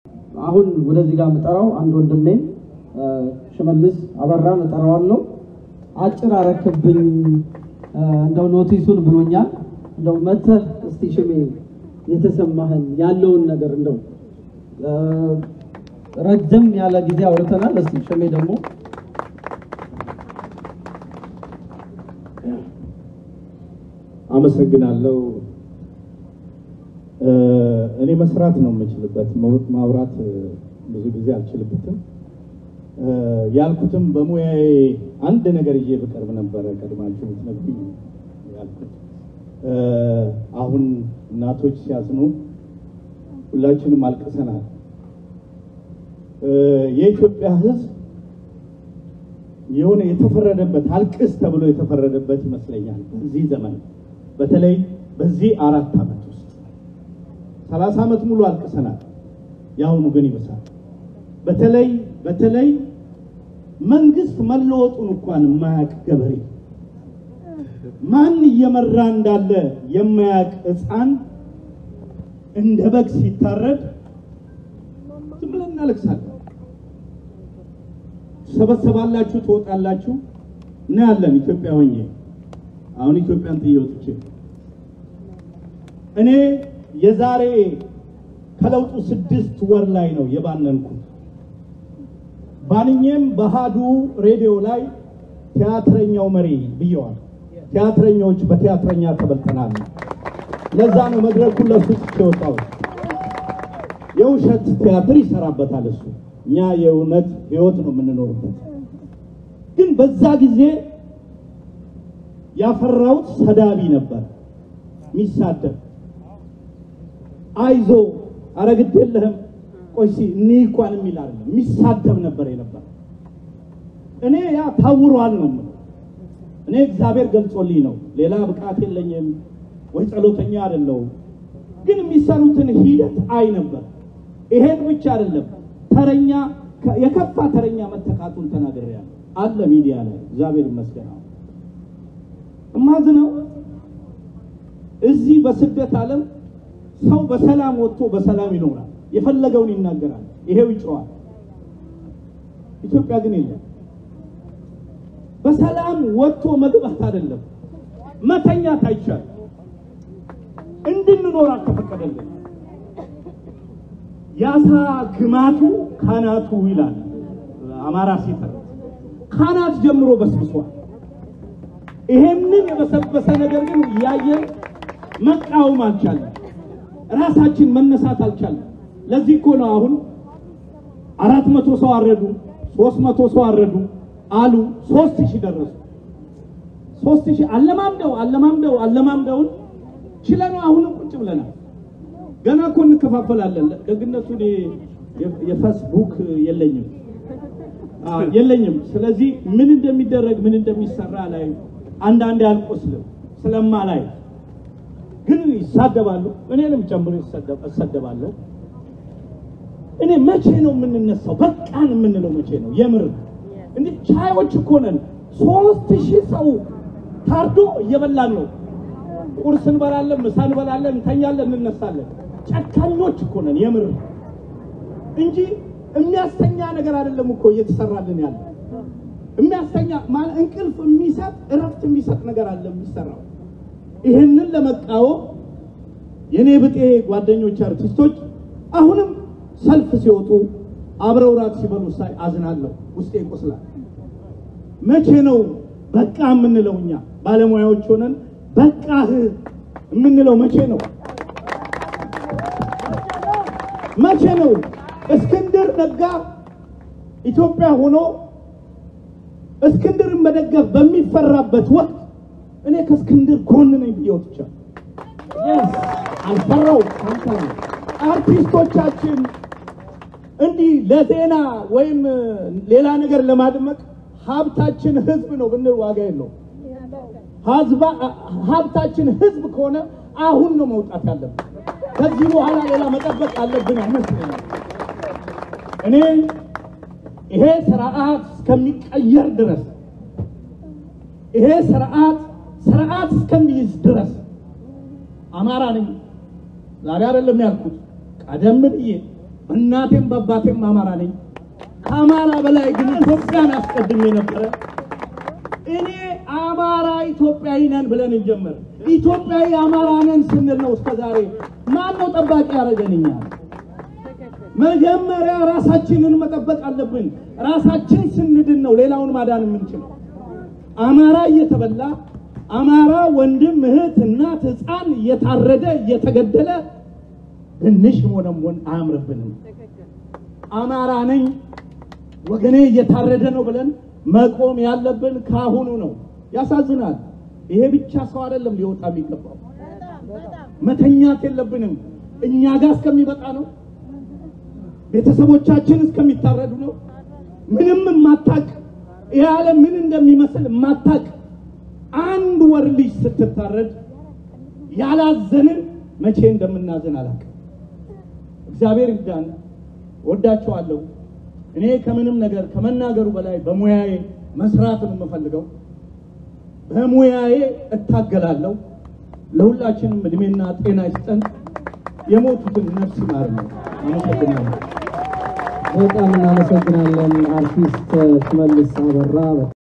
አሁን ወደዚህ ጋር የምጠራው አንድ ወንድሜ ሽመልስ አበራን እጠራዋለሁ። አጭር አረክብኝ እንደው ኖቲሱን ብሎኛል። እንደው መተህ እስቲ ሽሜ የተሰማህን ያለውን ነገር እንደው ረጅም ያለ ጊዜ አውርተናል። እስቲ ሽሜ ደግሞ አመሰግናለሁ። እኔ መስራት ነው የምችልበት፣ ማውራት ብዙ ጊዜ አልችልበትም። ያልኩትም በሙያዬ አንድ ነገር ይዤ ብቀርብ ነበረ ቀድማችሁ ትነግሩኝ ያልኩት። አሁን እናቶች ሲያዝኑ ሁላችንም አልቅሰናል። የኢትዮጵያ ሕዝብ የሆነ የተፈረደበት አልቅስ ተብሎ የተፈረደበት ይመስለኛል። በዚህ ዘመን በተለይ በዚህ አራት ዓመት ውስጥ ሰላሳ ዓመት ሙሉ አልቅሰናል። የአሁኑ ግን ይብሳል። በተለይ በተለይ መንግስት መለወጡን እንኳን የማያውቅ ገበሬ ማን እየመራ እንዳለ የማያውቅ ሕፃን እንደ በግ ሲታረድ ዝም ብለን እናለቅሳለን። ትሰበሰባላችሁ፣ ትወጣላችሁ፣ እናያለን። ኢትዮጵያ ሆኜ አሁን ኢትዮጵያን ጥዬ ወጥቼ እኔ የዛሬ ከለውጡ ስድስት ወር ላይ ነው የባነንኩት። ባንኜም በአሃዱ ሬዲዮ ላይ ቲያትረኛው መሪ ብየዋል። ቲያትረኞች በቲያትረኛ ተበልተናል። ለዛ ነው መድረኩን ለሱ ትቼ የወጣሁት። የውሸት ቲያትር ይሰራበታል እሱ፣ እኛ የእውነት ህይወት ነው የምንኖርበት። ግን በዛ ጊዜ ያፈራሁት ሰዳቢ ነበር፣ የሚሳደብ አይዞ ኧረ ግድ የለህም ቆይ እኔ እንኳን የሚል አይደለም የሚሳደብ ነበር የነበር። እኔ ያ ታውሯል ነው የምለው። እኔ እግዚአብሔር ገልጾልኝ ነው፣ ሌላ ብቃት የለኝም ወይ ጸሎተኛ አይደለሁም። ግን የሚሰሩትን ሂደት አይ ነበር። ይሄን ብቻ አይደለም ተረኛ የከፋ ተረኛ መተካቱን ተናግሬያለሁ አለ ሚዲያ ላይ እግዚአብሔር ይመስገን። እማዝነው እዚህ በስደት ዓለም ሰው በሰላም ወጥቶ በሰላም ይኖራል፣ የፈለገውን ይናገራል፣ ይሄው ይጮዋል። ኢትዮጵያ ግን የለም። በሰላም ወጥቶ መግባት አይደለም መተኛት አይቻልም። እንድንኖር አልተፈቀደልን። የአሳ ግማቱ ካናቱ ይላል አማራ ሲተር ካናት ጀምሮ በስብሷል። ይሄንን የበሰበሰ ነገር ግን እያየን መቃወም አልቻለም። ራሳችን መነሳት አልቻለም። ለዚህ እኮ ነው አሁን አራት መቶ ሰው አረዱ፣ ሶስት መቶ ሰው አረዱ አሉ፣ ሶስት ሺህ ደረሱ። ሶስት ሺህ አለማምደው አለማምደው አለማምደውን ችለነው አሁንም ቁጭ ብለናል። ገና እኮ እንከፋፈላለን። ደግነቱ እኔ የፌስቡክ የለኝም የለኝም። ስለዚህ ምን እንደሚደረግ ምን እንደሚሰራ ላይ አንዳንዴ አልቆስልም ስለማ ላይ ግን ይሳደባሉ። እኔንም ጨምሮ እሰደባለሁ። እኔ መቼ ነው የምንነሳው? በቃን የምንለው መቼ ነው? የምር እንዴ ቻዮች እኮ ነን። ሶስት ሺህ ሰው ታርዶ እየበላን ነው። ቁርስ እንበላለን፣ ምሳ እንበላለን፣ እንተኛለን፣ እንነሳለን። ጨካኞች እኮ ነን የምር እንጂ የሚያስተኛ ነገር አይደለም እኮ እየተሰራልን ያለ የሚያስተኛ ማለት እንቅልፍ የሚሰጥ እረፍት የሚሰጥ ነገር አለ የሚሰራው። ይህንን ለመቃወም የኔ ብጤ ጓደኞች አርቲስቶች አሁንም ሰልፍ ሲወጡ አብረው ራት ሲበሉ ሳይ አዝናለሁ፣ ውስጤ ይቆስላል። መቼ ነው በቃ የምንለው? እኛ ባለሙያዎች ሆነን በቃህ የምንለው መቼ ነው? መቼ ነው? እስክንድር ነጋ ኢትዮጵያ ሆኖ እስክንድርን መደገፍ በሚፈራበት ወቅት እኔ ከእስክንድር ጎን ነኝ ብዬ ወጥቻለሁ። አልፈራው አርቲስቶቻችን እንዲህ ለዜና ወይም ሌላ ነገር ለማድመቅ ሀብታችን ህዝብ ነው ብንል ዋጋ የለውም። ሀብታችን ህዝብ ከሆነ አሁን ነው መውጣት ያለብን። ከዚህ በኋላ ሌላ መጠበቅ አለብን አይመስለኝም። እኔ ይሄ ስርዓት እስከሚቀየር ድረስ ይሄ ስርዓት ስርዓት እስከሚይዝ ድረስ አማራ ነኝ ዛሬ አይደለም ያልኩት፣ ቀደም ብዬ እናቴም በአባቴም አማራ ነኝ። ከአማራ በላይ ግን ኢትዮጵያን አስቀድሜ ነበረ። እኔ አማራ ኢትዮጵያዊ ነን ብለን እንጀምር። ኢትዮጵያዊ አማራ ነን ስንል ነው እስከዛሬ ማን ነው ጠባቂ ያደረገንኛል? መጀመሪያ ራሳችንን መጠበቅ አለብን። ራሳችን ስንድን ነው ሌላውን ማዳን የምንችለው። አማራ እየተበላ አማራ ወንድም፣ እህት፣ እናት፣ ሕፃን እየታረደ እየተገደለ ትንሽ ሆነሞን አያምርብንም። አማራ ነኝ ወገኔ እየታረደ ነው ብለን መቆም ያለብን ካሁኑ ነው። ያሳዝናል። ይሄ ብቻ ሰው አይደለም ሊወጣ የሚገባው። መተኛት የለብንም። እኛ ጋር እስከሚበቃ ነው። ቤተሰቦቻችን እስከሚታረዱ ነው። ምንም የማታቅ ይህ ዓለም ምን እንደሚመስል የማታቅ አንድ ወር ልጅ ስትታረድ ያላዘንን መቼ እንደምናዘን አላውቅም። እግዚአብሔር ይርዳን። ወዳችኋለሁ። እኔ ከምንም ነገር ከመናገሩ በላይ በሙያዬ መስራት ነው የምፈልገው። በሙያዬ እታገላለሁ። ለሁላችንም እድሜና ጤና ይስጠን። የሞቱትን ነፍስ ይማር ነው። አመሰግናለሁ። በጣም እናመሰግናለን አርቲስት ሽመልስ አበራ።